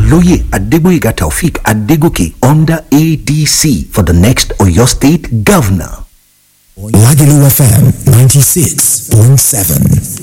Oloye Adegboyega Taufik Adegoke under ADC for the next Oyo State Governor. Lagelu FM 96.7.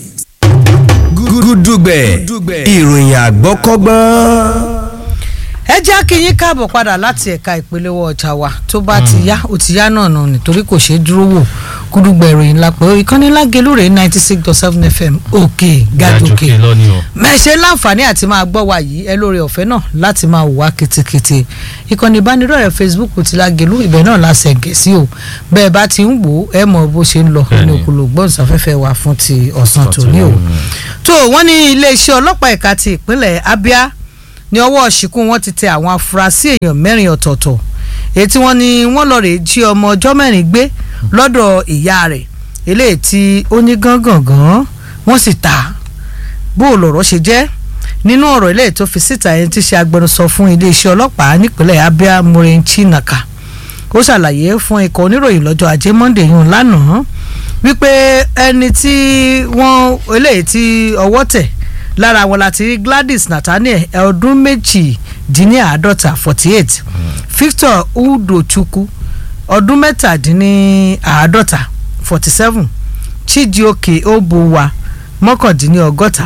gúdúgbẹ̀ ìròyìn àgbọ́kọ́gbọ́n. ẹ jẹ́ kí yín káàbọ̀ padà láti ẹ̀ka ìpolówó ọjà wa tó bá ti yá ó ti yá náà nà nítorí kò ṣeé dúró wò gúdúgbẹ̀ ìròyìn lápẹ́ ìkànnì Lágelú rèé ninety six dot seven fm òkè gàdókè mẹ́ṣẹ́ láǹfààní àti máa gbọ́ wa yìí ẹ lórí ọ̀fẹ́ náà láti máa wà kétékété ìkànnì ìbánidọ́rẹ̀ẹ́ Facebook ti Lágelú ibẹ̀ náà la ṣẹ̀gẹ̀ sí o bẹ́ẹ̀ bá ti ń wò ó ẹ mọ̀ bó ṣe ń lọ ní òkúlò gbọ́nsáfẹ́fẹ́ wa fún ti ọ̀sán tòní o tó wọ́n ní iléeṣẹ́ ọlọ́pàá ẹ̀ka ti ìpínlẹ̀ Abia ní ọwọ́ ṣìkún wọn ti tẹ àwọn afurasí èèyàn mẹ́rin ọ̀tọ̀ọ̀tọ̀ èyí tí wọ́n ní wọ́n lọ rèé jí ọmọ ọjọ́ mẹ́rin gbé lọ́dọ̀ ìyá rẹ̀ eléyìí tí ó ní gángangan wọ́n sì ta bó o lọ̀rọ̀ ṣe jẹ́ nínú ọ̀rọ̀ eléyìí tó fi síta ẹni tí ṣe agbẹnusọ fún iléeṣẹ́ ọlọ́pàá nípínlẹ̀ Abia Maureen Chinaka ó ṣàlàyé fún ikọ̀ oníròyìn lọ́jọ́ ajé Monday yìí lánàá wípé ẹni tí wọ́n eléyìí tí ọwọ́ tẹ̀ lára wọn láti rí Gladys Nathaniel ọdún méjìdínláàádọ́ta forty eight Victor Udochukwu ọdún mẹ́tàdínláàádọ́ta forty seven Chijioke Obuwa mọ́kàndínlọ́gọ́ta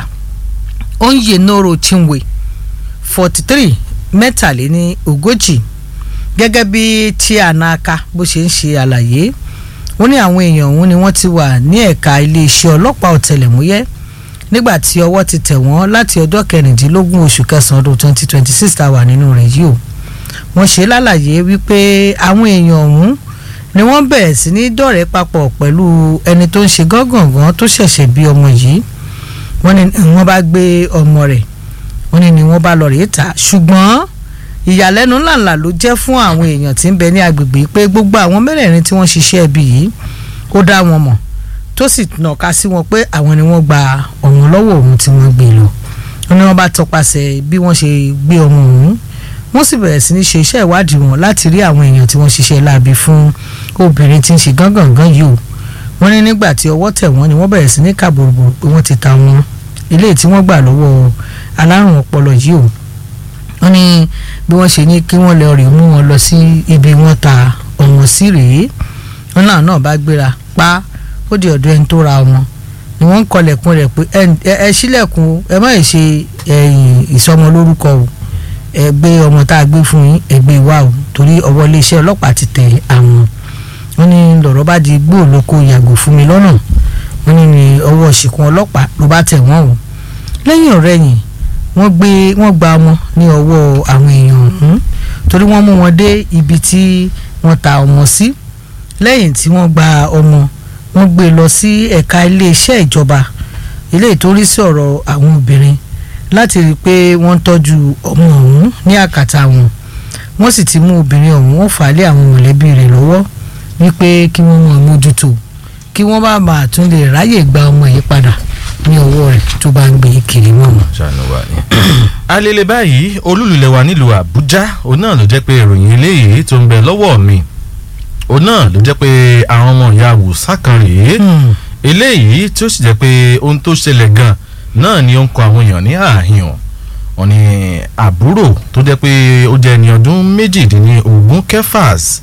Onyenoro Chinwe forty three mẹ́tàléní ogójì gẹ́gẹ́ bí Chianaka bó ṣe ń ṣe àlàyé wọ́n ní àwọn èèyàn ọ̀hún ni wọ́n ti wà ní ẹ̀ka iléeṣẹ́ ọlọ́pàá ọ̀tẹlẹ̀múyẹ́ nígbà tí ọwọ́ ti tẹ̀ wọ́n láti ọjọ́ kẹrìndínlógún oṣù kẹsàn-án ọdún twenty twenty six tá a wà nínú rẹ̀ yìí o wọ́n ṣe lálàyé wípé àwọn èèyàn ọ̀hún ni wọ́n bẹ̀rẹ̀ sí ní dọ̀rẹ́ papọ̀ pẹ̀lú ẹni tó ń ṣe gángangan tó ṣẹ̀ṣẹ̀ bí ọmọ yìí wọ́n ní wọ́n bá gbé ọmọ rẹ̀ wọ́n ní ni wọ́n bá lọ rèé ta ṣùgbọ́n ìyàlẹ́nu ńláńlá ló jẹ́ fún àwọn èèyàn tí ń bẹ ní agbègbè pé gbogbo àwọn mẹ́rẹ̀ẹ̀rin tí wọ́n ṣiṣẹ́ ẹbí yìí ó dá wọn mọ̀ tó sì nàka sí wọn pé àwọn ni wọ́n gba ọ̀wọ́n lọ́wọ́ òun tí wọ́n gbé lọ wọ́n ní wọ́n bá tọpasẹ̀ bí wọ́n ṣe gbé ọmọ òun wọ́n sì bẹ̀rẹ̀ sí ní ṣe iṣẹ́ ìwádìí wọn láti rí àwọn èèyàn tí wọ́n ṣiṣẹ́ láabi fún obìnrin tí ń ṣe gángangan yìí o wọ́n ní nígbà tí ọwọ́ tẹ̀ wọ́n ni wọ́n bẹ̀rẹ̀ sí ní kàbòròbò pé wọ́n ti ta wọn eléyìí tí wọ́n gbà lọ́wọ́ alárùn ọpọlọ yìí o wọ́n ní bí wọ́n ṣe ní kí wọ́n lọ rè mú wọn lọ sí ibi wọ́n ta ọ̀wọ́n sí rèé wọ́n náà náà bá gbéra pa ó di ọ̀dọ̀ ẹni tó ra ọmọ ni wọ́n ń kọlẹ̀kùn rẹ̀ pé ẹ ṣílẹ̀kùn ẹ má ṣe ìsọmọ lórúkọ o ẹ gbé ọmọ tá a gbé fún yín ẹ gbé wá o torí ọwọ́ iléeṣẹ́ ọlọ́pàá ti tẹ àwọn wọ́n ní lọ̀rọ̀ bá di gbóòlóko yàgò fún mi lọ́nà wọ́n ní ní ọwọ́ ṣìkún ọlọ́pàá ló bá tẹ̀ wọ́n o lẹ́yìn ọ̀rẹ́yìn wọ́n gbé wọ́n gba ọmọ ní ọwọ́ àwọn èèyàn ọ̀hún torí wọ́n mú wọn dé ibi tí wọ́n ta ọmọ sí lẹ́yìn tí wọ́n gba ọmọ wọ́n gbé lọ sí ẹ̀ka iléeṣẹ́ ìjọba eléyìí tó rí sí ọ̀rọ̀ àwọn obìnrin láti rí i pé wọ́n ń tọ́jú ọmọ ọ̀hún ní àkàtà wọn wọ́n sì ti mú obìnrin ọ̀hún wọ́n fà á lé àwọn mọ̀lẹ́bí rẹ̀ lọ́wọ́ wípé kí wọ́n mọ̀ mójútó kí wọ́n bá bàa tún lè ráyè gba ọmọ yìí padà ní ọwọ́ rẹ̀ tó bá ń gbé kiri mọ́ wọn. alele báyìí olúlulẹ̀ wa nílùú àbújá òun náà ló jẹ́ pé ìròyìn eléyìí tó ń bẹ lọ́wọ́ mi òun náà ló jẹ́ pé àwọn ọmọ ìyá àwùsá kan rèé eléyìí tí ó sì jẹ́ pé ohun tó ṣẹlẹ̀ gan náà ni ó ń kọ àwọn èèyàn ní àhìn wọn ni àbúrò tó jẹ́ pé ó jẹ́ ẹni ọdún méjìdínlógún kẹfàs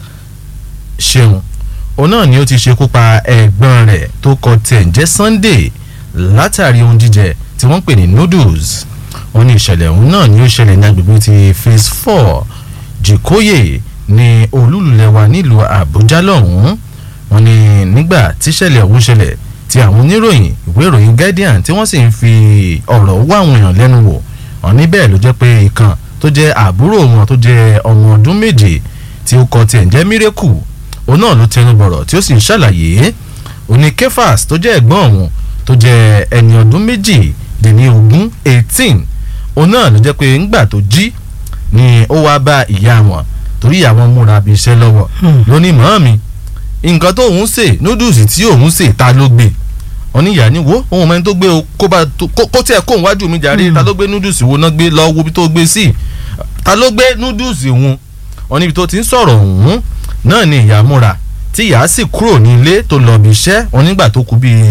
ṣeun òun náà ni ó ti ṣekú pa ẹ̀gbọ́n rẹ̀ tó kọ tẹ̀ ń jẹ́ Sunday látàrí ohun jíjẹ tí wọ́n pè ní noodles wọ́n ní ìṣẹ̀lẹ̀ ọ̀hún náà ni ó ṣẹlẹ̀ ní agbègbè ti phase four jìkóyè ní olúlulẹ̀wà nílùú àbújá lọ́hùn-ún wọ́n ní nígbà tíṣẹ̀lẹ̀ ọ̀hún ṣẹlẹ̀ tí àwọn oníròyìn ìwé ìròyìn guardian tí wọ́n sì ń fi ọ̀rọ̀ wá àwọn èèyàn lẹ́nu wò wọ́n ní bẹ́ẹ̀ ló jẹ́ pé ìkan tó jẹ́ àbúrò wọn tó jẹ́ ọmọ ọdún méje tí ó kọ tiẹ̀ ń jẹ́ mírèkù òun náà ló tẹnu bọ̀rọ̀ tí ó sì ń ṣàlàyé òní kefas tó jẹ́ ẹ̀gbọ́n òun tó jẹ́ ẹni ọdún méjì dín ní ogún eighteen òun náà ló jẹ́ pé ńgbà tó jí ni ó wá bá ìyá wọn torí ìyá wọn múra bí iṣẹ́ lọ́wọ́ lónìí mọ́ mi nǹkan tó òun ṣe núdùsì tí òun ṣe ta ló gbé oníyà ni wo ohun mẹ́rin tó gbé o kó bá kó tiẹ̀ kó wájú mi jàre ta ló gbé núdùsì wo náà gbé lọ wo bí tó gbé sí ta ló gbé núdùsì wọn oníbi tó ti ń sọ̀rọ̀ ọ̀hún náà ni ìyá múra tí ìyá sì kúrò ní ilé tó lọ bí iṣẹ́ onígbà tó kù bíi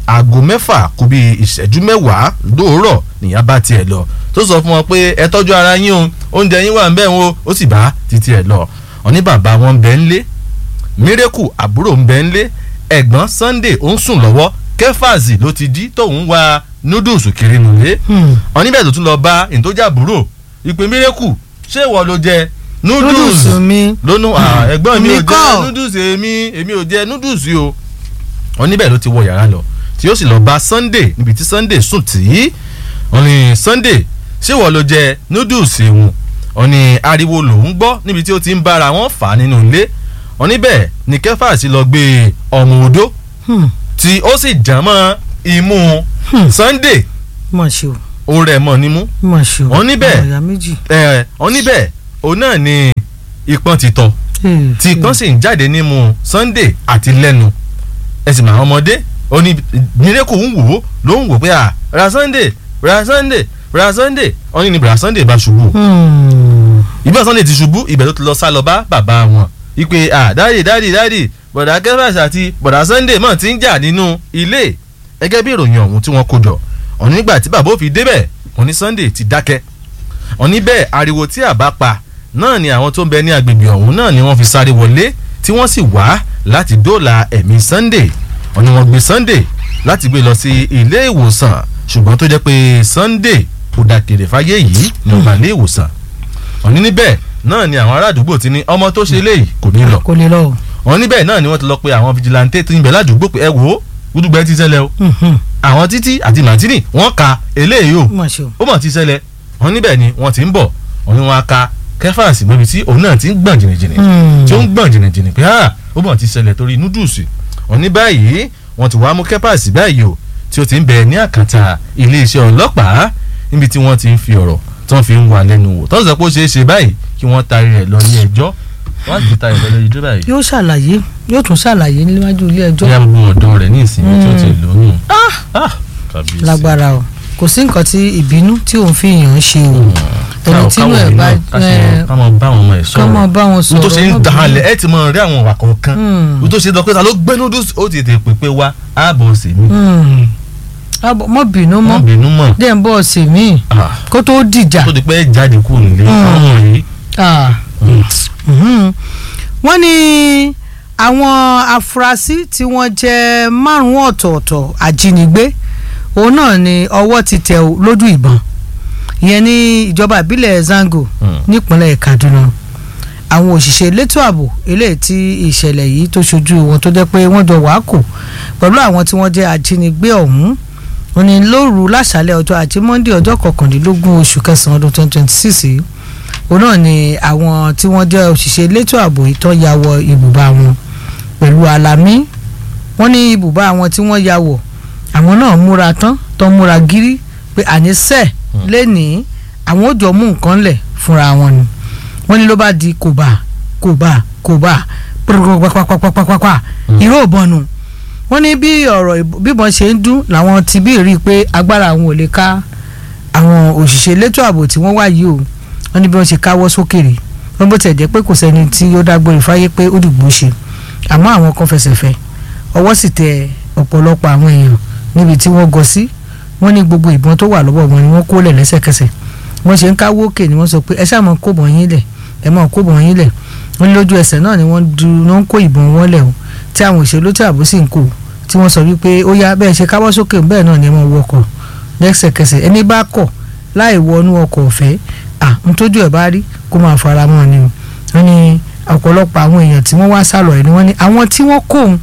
aago mẹ́fà kù bí ìṣẹ́jú mẹ́wàá lóòrọ̀ nìyá bá tiẹ̀ lọ tó sọ fún wọn pé ẹ tọ́jú ara yín o oúnjẹ yín wà ń bẹ̀ wọn ó sì bá títí ẹ̀ lọ ọ̀ní bàbá wọn ń bẹ ń lé mírèkù àbúrò ń bẹ ń lé ẹ̀gbọ́n Sunday ó ń sùn lọ́wọ́ kẹfàzì ló ti di tóun wá noodles kiri nùlé ọ̀ní bẹ́ẹ̀ tó tún lọ bá ìtọ́jà àbúrò ìpè mírèkù ṣé ìwọ ló jẹ noodles noodles mi lónú ah, ẹ̀gbọ́n mi Mi ò jẹ kọ́. noodles èmi èmi ò jẹ noodles yìí o wọ́n níbẹ̀ ló ti wọ yàrá lọ tí ó sì lọ bá Sunday níbi tí Sunday sùn tí wọ́n ní Sunday ṣé wọ́n ló jẹ noodles ìwọ̀n wọ́n ní ariwo lòún gbọ́ níbi tí ó ti ń bára wọn fà á nínú ilé wọ́n níbẹ̀ ní kẹfà sí lọ gbé ọmọ odó Hmm. tí ó sì jàn mọ́ imú Sunday mọ̀ ṣe o ó rẹ̀ mọ́ nímú mọ̀ ṣe o Wọ́n níbẹ̀. ọmọ ìyá méjì. ẹ̀ wọ́n níbẹ̀ òun náà ni ìpọ́n ti tọ̀ Eh, tí kan sì ń jáde nímú Sunday àti lẹ́nu ẹ̀sìn màá ọmọdé ó ní mírèkù ń wò ó ló ń wò pé à ra Sunday ra Sunday ra Sunday ó ní ní bra Sunday bá ṣubú hmm. ìbá Sunday ti ṣubú ibẹ̀ ló ti lọ sá lọ bá bàbá wọn ìpè à dáàdì dáàdì dáàdì bọ̀dà kẹfàṣà àti bọ̀dà Sunday mọ̀ ti ń jà nínú ilé gẹ́gẹ́ bí ìròyìn ọ̀hún tí wọ́n kó jọ ọ̀ní nígbà tí bàbá ò fi débẹ̀ wọ́n ní Sunday ti dákẹ́ ọ̀ní bẹ́ẹ̀ ariwo tí àbá pa náà ni àwọn tó ń bẹ ní agbègbè ọ̀hún náà ni wọ́n fi sáré wọlé tí wọ́n sì wá láti dóòlà ẹ̀mí Sunday wọ́n ní wọ́n gbé Sunday láti gbé lọ sí ilé ìwòsàn ṣùgbọ́n tó jẹ́ pé Sunday kò dàkèrè fáyé yìí ní ọgbà ilé ìwòsàn ọ̀ní níbẹ̀ náà ni àwọn ará àdúgbò ti ní ọmọ tó ṣe léyìí kò ní lọ kò lè lọ o. wọ́n níbẹ̀ náà ni wọ́n ti lọ pe àwọn fìjìláńtẹ́ tó ń bẹ ládùúgbò pé ẹ wò ó gbúdúgbẹ́ ti ṣẹlẹ̀ o Mhm. àwọn títí àti màtínì wọ́n ka eléyìí o mọ̀ ṣe o. ó mọ̀ ti ṣẹlẹ̀ wọ́n níbẹ̀ ni wọ́n ti ń bọ̀ wọ́n ní wọ́n á ka kẹfàsì níbi tí òun náà ti ń gbọ̀n jìnnìjìnnì Hmm. tí ó ń gbọ̀n jìnnìjìnnì pé ah ó mọ̀ ti ṣẹlẹ̀ torí núdùsì wọ́n ní báyìí wọ́n ti wá mú kẹfàsì báyìí o tí ó ti ń bẹ ní àkàtà iléeṣẹ́ ọlọ́pàá níbi tí wọ́n ti ń fi ọ̀rọ̀ tí wọ́n fi ń wà lẹ́nu wò tó ń sọ pé ó ṣeé ṣe báyìí kí wọ́n taari rẹ̀ lọ ní ẹjọ́ wọ́n á ti taari rẹ̀ lọ ní ẹjọ́ báyìí yóò ṣàlàyé yóò tún ṣàlàyé níwájú ilé ẹjọ́ bóyá gbogbo ọ̀dọ́ rẹ̀ ní ìsinmi tí ó ti lóyún. Ah, kábíyèsí. lágbára o kò sí nǹkan tí ìbínú tí òun fi yàn án ṣe o ẹni tí inú ẹ̀ bá ẹ, ká mọ bá àwọn ọmọ ẹ̀ ká mọ sọ̀rọ̀ bá wọn ohun sọ̀rọ̀ tó ṣe ń má da bínú. halẹ̀ ẹ ti mọ rí àwọn ìwà kọ̀ọ̀kan Hmm. ohun tó ṣe lọ pé ta ló gbé noodles ó ti tètè pè pé wá ààbọ̀ ọ̀sẹ̀ mi Hmm. Àbọ̀- mọ́ bínú wọ́n mọ́ bínú mọ̀ dé ń bọ̀ ọ̀sẹ̀ míì Ah, kó tó dìjà. tó di pé jáde kúrò nílé Hmm. àwọn yìí Ah. Mhm. wọ́n ní àwọn afurasí tí wọ́n jẹ́ márùn-ún ọ̀tọ̀ọ̀tọ̀ ajínigbé òun náà ni ọwọ́ ti tẹ̀ ọ́ lójú ìbọn ìyẹn ní ìjọba ìbílẹ̀ Zango Hmm. nípínlẹ̀ Kaduna àwọn òṣìṣẹ́ elétò ààbò eléyìí tí ìṣẹ̀lẹ̀ yìí tó ṣojú wọn tó jẹ́ pé wọ́n jọ wàá kò pẹ̀lú àwọn tí wọ́n jẹ́ ajínigbé ọ̀hún wọ́n ní lóru láṣálẹ̀ ọjọ́ ajé monde ọjọ́ kọkàndínlógún oṣù kẹsàn-án ọdún twenty twenty six yìí òun náà ni àwọn tí wọ́n jẹ́ òṣìṣẹ́ elétò ààbò ìtọ́ ya wọ ibùba wọn pẹ̀lú alamí wọ́n ní ibùba àwọn tí wọ́n ya wọ̀ àwọn náà múra tán tó múra gírí pé àníṣe lẹ́nìí àwọn ò jọ mú nǹkan lẹ̀ fúnra wọn ni wọ́n ní ló bá di kòbá kòbá kòbá pàpàpàpàpàpàpà ìró ìbọnù wọ́n ní bí ọ̀rọ̀ ìb- bíbọn ṣe ń dún làwọn ti bí rí i pé agbára àwọn ò lè ká àwọn òṣìṣẹ́ elétò ààbò tí wọ́n wà yìí o wọ́n ní bí wọ́n ṣe káwọ́ sókè rè wọ́n bó tẹ̀ jẹ́ pé kò sẹ́ni tí ó dágbére fáyé pé ó dìgbò ṣe àmọ́ àwọn kan fẹsẹ̀ fẹ́ ọwọ́ sì tẹ ọ̀pọ̀lọpọ̀ àwọn èèyàn níbi tí wọ́n gọ sí wọ́n ní gbogbo ìbọn tó wà lọ́wọ́ wọn ni wọ́n kó lẹ̀ lẹ́sẹ̀kẹsẹ̀ wọ́n ṣe ń káwọ́ òkè ni wọ́n sọ pé ẹ ṣáà mọ kó bọ̀ yín lẹ̀ ẹ mọ kó bọ̀ yín lẹ̀ wọ́n ní lójú ẹsẹ̀ náà ni wọ́n du wọ́n kó ìbọn wọn lẹ̀ o tí àwọn òṣèlú tí àbó sì ń kó tí wọ́n sọ wípé ó yá bẹ́ẹ̀ ṣe káwọ́ sókè bẹ́ẹ̀ náà ni ẹ mọ wọkọ̀ lẹ́sẹ̀kẹsẹ̀ ẹni bá kọ̀ láì wọnú ọkọ̀ ọ̀fẹ́ à ń tójú ẹ̀ bá rí kó máa fara mọ́ ni o wọ́n ní ọ̀pọ̀lọpọ̀ àwọn èèyàn tí wọ́n wá sálọ ẹ̀ ni wọ́n ní àwọn tí wọ́n kó òun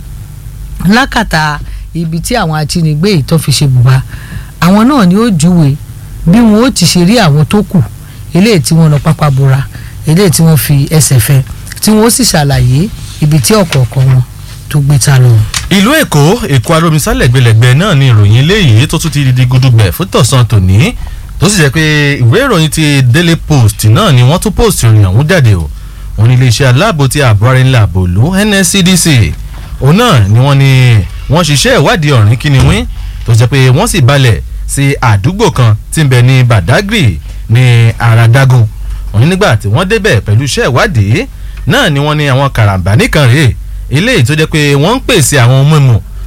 lákàtà ibi tí àwọn ajínigbé yìí tó fi ṣe bùbá àwọn náà ni ó júwe bí wọn ó ti ṣe rí àwọn tó kù eléyìí tí wọ́n lọ pápá bora eléyìí tí wọ́n fi ẹsẹ̀ fẹ́ tí wọ́n ó sì ṣàlàyé ibi tí ọ̀kọ̀ọ̀kan wọn tó gbé ta lọ. ìlú èkó èkó arómisálẹ̀ gbẹlẹ̀gbẹ náà ni ìròyìn eléyìí tó tún ti di gudugbẹ̀ fún tọ̀sán tòní tó sì jẹ́ pé ìwé ìròyìn ti daily post náà ni wọ́n tún post ìròyìn ọ̀hún jáde o wọ́n ní iléeṣẹ́ aláàbò ti ààbò ara ńlá àbòlú nscdc òun náà ni wọ́n ní wọ́n ṣiṣẹ́ ìwádìí ọ̀rìn kíniwín tó jẹ́ pé wọ́n sì balẹ̀ sí àdúgbò kan tí ń bẹ ní badagry ní aradagun wọ́n ní nígbà tí wọ́n débẹ̀ pẹ̀lú iṣẹ́ ìwádìí náà ni wọ́n ní àwọn karambà nìkan rèé eléyìí tó jẹ́ pé wọ́n ń pèsè àwọn ohun mímu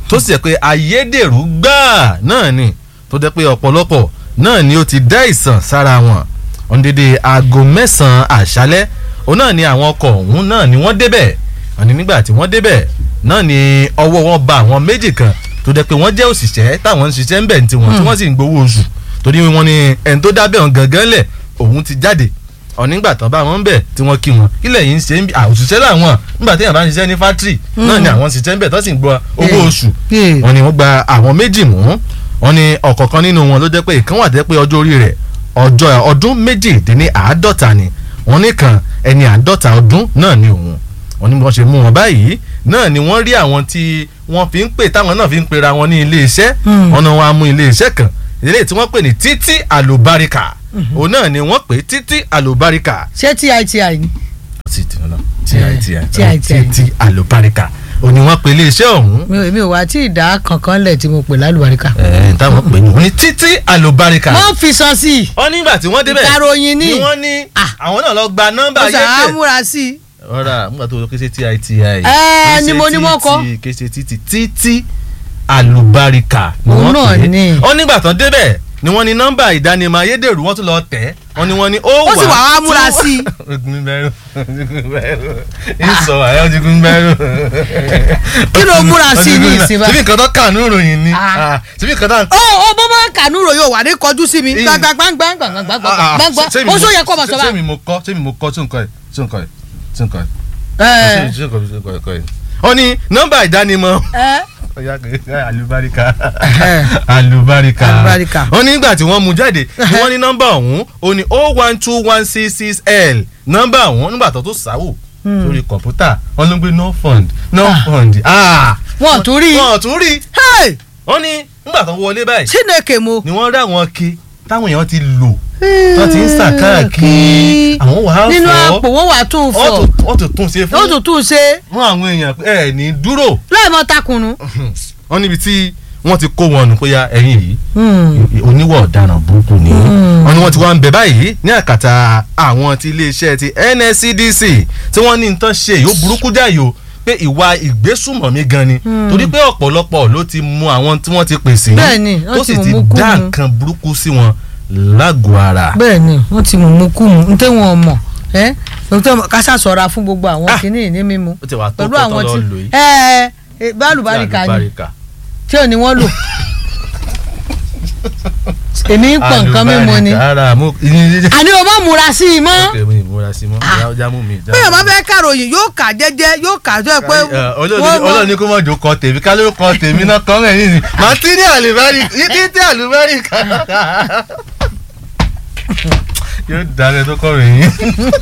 tó sì jẹ́ pé ayédèrú gbáà náà ni tó jẹ́ pé ọ̀pọ̀lọpọ̀ náà ni ó ti dá ìsàn sára wọn wọn dédé aago mẹ́sàn-án àṣálẹ́ òun náà ni àwọn ọkọ̀ ọ̀hún náà ni wọ́n débẹ̀ wọn ni nígbà tí wọ́n débẹ̀ náà ni ọwọ́ wọn ba àwọn méjì kan tó jẹ́ pé wọ́n jẹ́ òṣìṣẹ́ táwọn ń ṣiṣẹ́ ń bẹ̀ ní tiwọn tí wọ́n sì ń gbowó oṣù torí wọn ni ẹni tó dábẹ́ wọn gangan lẹ̀ òun ti jáde ọ̀nígbà tán bá wọn ń bẹ̀ tí wọ́n kí wọn kílẹ̀ yìí ń ṣe ń bí àwòṣiṣẹ́ làwọn nígbà téèyàn bá ń ṣiṣẹ́ ní fátírì náà ni àwọn ṣiṣẹ́ ń bẹ̀ tó sì ń gbọ́ owó oṣù Yeah. wọn ni wọ́n gba àwọn méjì mú wọn ni ọ̀kọ̀ọ̀kan nínú wọn ló jẹ́ pé ìkan wà tẹ́ pé ọjọ́ orí rẹ̀ ọjọ́ ọdún méjìdínláàádọ́ta ni wọn ní kan ẹni àádọ́ta ọdún náà ni òun wọn ní bí wọ́n ṣe mú wọn báyìí náà ni wọ́n rí àwọn tí wọ́n fi ń pè táwọn náà fi ń pera wọn ní ilé iṣẹ́ wọn náà wọ́n á mú ilé iṣẹ́ kan ilé tí wọ́n pè ní títí àlùbáríkà òun náà ni wọ́n pè títí àlùbáríkà ṣé titi ni. ti ti ọ̀nà TITI. títí àlùbáríkà òun ni wọ́n pè ilé iṣẹ́ ọ̀hún mi ò mi ò wá tí ì dá kankan lẹ̀ tí mo pè lálùbáríkà. ẹ̀ táwọn pè ní òun ni títí àlùbáríkà wọ́n fi san sí i. wọ́n nígbà tí wọ́n débẹ̀ Ìkaròyìn ni. ni wọ́n ní Ah. àwọn náà lọ gba nọ́mbà ó sà á ayédè múra sí i. ọ̀rà nígbà tó lọ kése titi Ẹ, ni mo ní wọ́n kọ́. kése títí títí àlùbáríkà ni Òun wọ́n náà pè ni. é wọ́n nígbà tán débẹ̀ ni wọ́n ní nọ́mbà ìdánimọ̀ ayédèrú wọ́n tún lọ tẹ̀ wọ́n ní wọ́n ní ó wà Ó sì wà wá múra sí i. ogun bẹ́rù ogun bẹ́rù ìsọ àyà ogun bẹ́rù. Kí ló múra sí i ní ìsìn báyìí? síbi nǹkan tó kà ní ìròyìn ni Ah. Ah, síbi nǹkan tó ó ó bó bá kànú ròyìn ò wà ní kọjú sí mi Iyì. gbàngbàngbàngbàngbàngbàngbà ó sọ yẹ kó ọmọ sọ ṣé bá. mi mo kọ́ ṣé mi mo kọ́ tí nǹkan ẹ̀ tí nǹkan ẹ̀ tí nǹkan ẹ̀ ẹ ṣé nǹkan ẹ̀ tí nǹkan ẹ̀. ó ní nọ́mbà ìdánimọ̀ ẹ Ọya kẹ- alubarika Eh. alubarika Alubarika. wọ́n ní nígbà tí wọ́n mú jáde ni wọ́n ní nọ́mbà ọ̀hún ó ní o one two one six six l nọ́mbà ọ̀hún nígbà tó tó sáwò sórí kọ̀ǹpútà wọ́n ló gbé no fund no fund ah wọn ò tún rí i. wọ́n ò tún rí Hey! wọ́n ní nígbà tó wọlé báyìí Chineke mo. ni wọ́n rí àwọn ke táwọn èèyàn ti lò wọ́n ti ń sà káàkiri àwọn wàá nínú fọ́ àpò wọn wà tún wọ́n fọ tún- wọ́n tún tún ṣe ó fún tún tún ṣe fún àwọn èèyàn pé ẹ ní dúró láì mọ takunnu. wọ́n níbi tí wọ́n ti kó wọn nù pé ya ẹ̀yìn yìí oníwọ̀ ọ̀daràn burúkú ni wọ́n ní wọ́n ti wá ń bẹ báyìí ní àkàtà àwọn ti iléeṣẹ́ ti NSCDC tí wọ́n ní nǹkan ṣe yóò burúkú jáyò pé ìwà ìgbésùmọ̀mí gan ni torí pé ọ̀pọ̀lọpọ̀ ló ti mú àwọn tí wọ́n ti pèsè Bẹ́ẹ̀ni, wọ́n tó ti sì mú ti mú kú dá mu. nǹkan burúkú sí wọn lágọ̀ọ́ ara. bẹ́ẹ̀ ni wọ́n ti mú mú kú mu n tẹ́ wọn mọ̀ ẹ́ dókítà kásá sọ̀ra fún gbogbo àwọn Ah. kìíní ní mímu ó ti wà tó pẹ̀lú kọ́ àwọn tó tí lọ lò yìí. ẹ ẹ bálùbáríkà ni Àlùbáríkà. tí ò ní wọ́n lò èmi ń pọ̀ nǹkan mímu ni Àlùbáríkà, ara mú àní o má múra sí i mọ́ ok mi ìmúra sí mọ́ Ah. já mú mi. já bí mú yorùbá mi. fẹ́ kàròyìn yóò kà jẹ́jẹ́ yóò kà tó ẹ pé Ẹ, Ọlọ́run ní- Ọlọ́run ní kó mọ̀ jò kọ tèmi ká ló kọ tèmi náà kọ́ mẹ́rin yìí ni màá tí ní àlùbárí yìí tí àlùbárí kan. yóò dáná tó kọ́ rẹ̀ yín.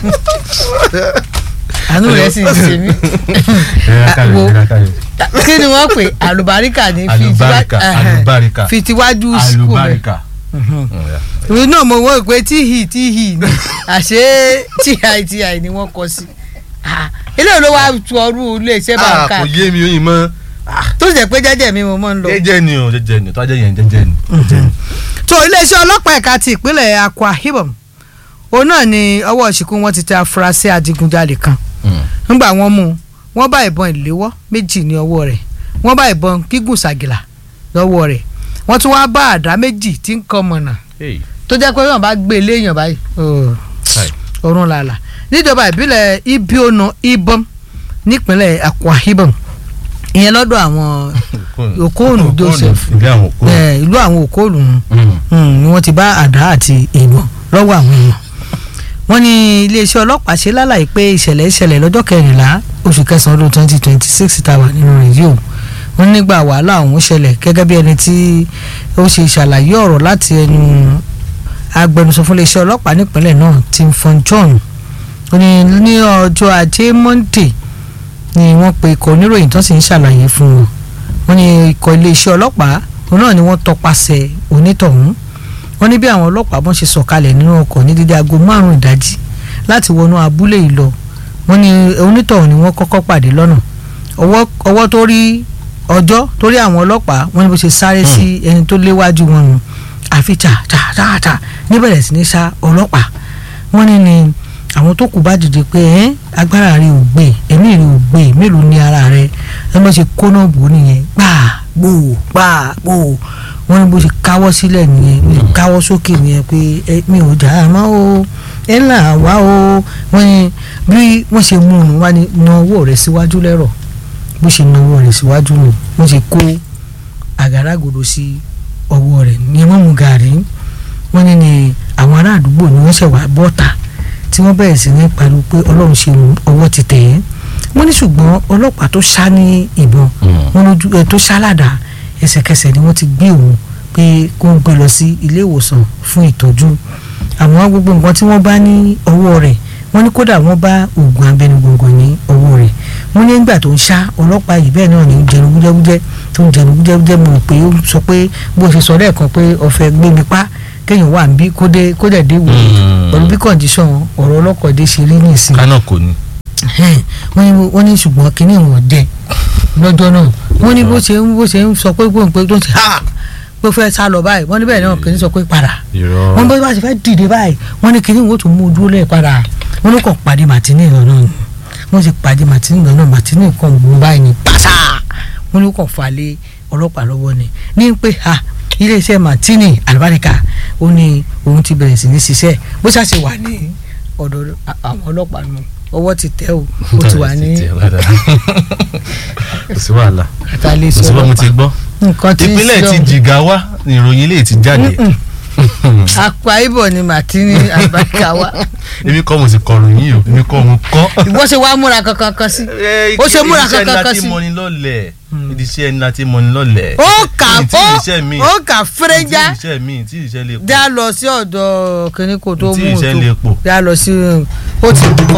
àánú rẹ̀ sì ń ṣe mí Wo. kí ni wọ́n pè àlùbáríkà ní fi Àlùbáríkà, tiwá- àlùbáríkà. fi tiwájú sùkúl rẹ̀ àlùbáríkà. ìwé náà mo wọ́n pé tíhì tíhì ni àṣé tíhì ni wọ́n kọ sí Ah, eléyìí ló wá tu ọrú iléeṣẹ́ bá ń Ah, kà kò yé mi oyin mọ́ tó sì jẹ́ pé jẹ́jẹ́ mi mo máa ń lọ. jẹ́jẹ́ ni o jẹ́jẹ́ ni tó ajẹ́ yẹn jẹ́jẹ́ ni. jẹ́jẹ́ ni. tó iléeṣẹ́ ọlọ́pàá ẹ̀ka ti ìpínlẹ̀ Akwa Ibom òun náà ni ọwọ́ ṣìkún wọn ti tẹ afurasí adigunjalè kan nígbà wọ́n mú un wọ́n bá ìbọn ìléwọ́ méjì ní ọwọ́ rẹ̀ wọ́n bá ìbọn gígùn ṣàgìlà lọ́wọ́ rẹ̀ wọ́n tún wá bá àdá méjì tí ń kọ́ mọ̀nà Hey. tó jẹ́ pé wọ́n bá gbé léèyàn báyìí oh, Hi. ọ̀run làlà níjọba ìbílẹ̀ Ibiona Ibom nípínlẹ̀ Akwa Ibom ìyẹn lọ́dọ̀ àwọn Okonu Joseph ìdí àwọn Okonu. eh, ìlú àwọn Okonu nù Mm. Mm, ni wọ́n ti bá àdá àti ìbọn lọ́wọ́ àwọn èèyàn wọ́n ní iléeṣẹ́ ọlọ́pàá ṣe lálàyé pé ìṣẹ̀lẹ̀ ìṣẹ̀lẹ̀ lọ́jọ́ kẹrìnlá oṣù kẹsàn-án ọdún twenty twenty six tá a wà nínú rẹ̀ yìí o wọ́n nígbà wàhálà ọ̀hún ṣẹlẹ̀ gẹ́gẹ́ bí ẹni tí ó ṣe ìṣàlàyé ọ̀rọ̀ láti ẹnu agbẹnusọ fún iléeṣẹ́ ọlọ́pàá nípínlẹ̀ náà Tim Fon John ó ní ní ọjọ́ ajé Monday ni wọ́n pe ikọ̀ oníròyìn tó sì ń ṣàlàyé fún wọn wọ́n ní ikọ̀ iléeṣẹ́ ọlọ́pàá òun náà ni wọ́n tọpasẹ̀ onítọ̀hún wọ́n ní bí àwọn ọlọ́pàá bọ́n ṣe sọ̀kalẹ̀ nínú ọkọ̀ ní dídí aago márùn-ún ìdájí láti wọnú abúlé yìí lọ wọ́n ní onítọ̀hún ni wọ́n kọ́kọ́ pàdé lọ́nà ọwọ́ ọwọ́ tó rí ọjọ́ tó rí àwọn ọlọ́pàá wọ́n ní bó ṣe sáré sí ẹni tó léwájú wọn nù àfi tà tà tà tà níbẹ̀rẹ̀ sí ní sá ọlọ́pàá wọ́n ní ni àwọn tó kù bá dìde pé ẹ́ agbára rẹ ò gbé ẹ̀mí rẹ ò gbé mélòó ní ara rẹ ẹ mọ̀ ṣe kóná bò ó nìyẹn gbà gbòò pa gbòò wọ́n ní bó ṣe káwọ́ sílẹ̀ nìyẹn bó ṣe káwọ́ sókè nìyẹn pé ẹ mi ò jà á mọ́ o ẹ là wá o wọ́n ní bí wọ́n ṣe mú un wá ní na ọwọ́ rẹ̀ síwájú lẹ́rọ̀ bó ṣe na ọwọ́ rẹ̀ síwájú nù wọ́n ṣe kó àgádágodo sí ọwọ́ rẹ̀ ní ẹ má mu gàrí wọ́n ní ni àwọn ará àdúgbò ni wọ́n ṣẹ̀ wá bọ́ta tí wọ́n bẹ̀rẹ̀ sí ní pariwo pé ọlọ́run ṣe ọwọ́ ti tẹ̀ ẹ́ wọ́n ní ṣùgbọ́n ọlọ́pàá tó ṣá ní ìbọn wọ́n lójú ẹ tó ṣá ládàá ẹsẹ̀kẹsẹ̀ ni wọ́n ti gbé òun pé kó ń gbé lọ sí ilé ìwòsàn fún ìtọ́jú àwọn gbogbo nǹkan tí wọ́n bá ní ọwọ́ rẹ̀ wọ́n ní kódà wọ́n bá oògùn abẹnugbọ̀ngàn ní ọwọ́ rẹ̀ wọ́n ní nígbà tó ń ṣá ọlọ́pàá yìí bẹ́ẹ̀ náà ní jẹnu wújẹ́wújẹ́ tó ń jẹnu wújẹ́wújẹ́ mọ̀ pé ó sọ pé bó ṣe sọ lẹ́ẹ̀kan pé ọ̀fẹ́ gbé mi pa kéèyàn wà níbí kó dé kó dẹ̀ dé wò ó pẹ̀lú bí kọ̀ǹdíṣọ̀n ọ̀rọ̀ ọlọ́kọ̀dé ṣe rí nìsín kánà kò ní. wọ́n ní wọ́n ní ṣùgbọ́n kínní wọn jẹ lọ́jọ́ náà wọ́n ní bó ṣe ń bó ṣe ń sọ pé gbóǹpé tó ń ṣe ha pé fẹ́ sá lọ báyìí wọ́n ní bẹ́ẹ̀ náà kínní sọ pé padà irọ́ wọ́n bá bá ṣe fẹ́ dìde báyìí wọ́n ní kínní wọn ó tún mú ojú lẹ̀ padà wọ́n ní kò pàdé màtínì lọ́nà ni wọ́n ti pàdé màtínì lọ́nà màtínì kan mú báyìí ní pàṣà wọ́n ní kò fà lé ọlọ́pàá lọ́wọ́ ni ní pé ha iléeṣẹ́ màtínì àlùbáríkà ó ní òun ti bẹ̀rẹ̀ sí ní ṣiṣẹ́ bó ṣàṣe wà ní ọ̀dọ̀ àwọn ọlọ́pàá nù ọwọ́ ti tẹ́ o ó ti wà ní kò sí wàhálà àtàlẹ́ kò sí bọ́ mo ti gbọ́ nǹkan tí ń ìpínlẹ̀ sọ ti Jigawa ni ìròyìn ilé ti jáde Akwa Ibom ni màtínì àlùbáríkà wa èmi kọ́ mo sì kọrùn yín o èmi kọ́ mo kọ́. ìwọ ṣe wá múra kankan kan sí ó ṣe múra kankan kan sí. ìdíṣẹ́ ńlá tí mọ́ni lọ́lẹ̀ ìdíṣẹ́ ńlá tí mọ́ni lọ́lẹ̀. ó kà Ní tí ó ìdíṣẹ́ mi ó kà fẹ́rẹ́já tí ìdíṣẹ́ mi tí ìdíṣẹ́ lè pọ̀ dá lọ sí ọ̀dọ̀ kìnìún kò tó Tí mú un iṣẹ́ tó lè pọ̀. dá lọ sí ó ti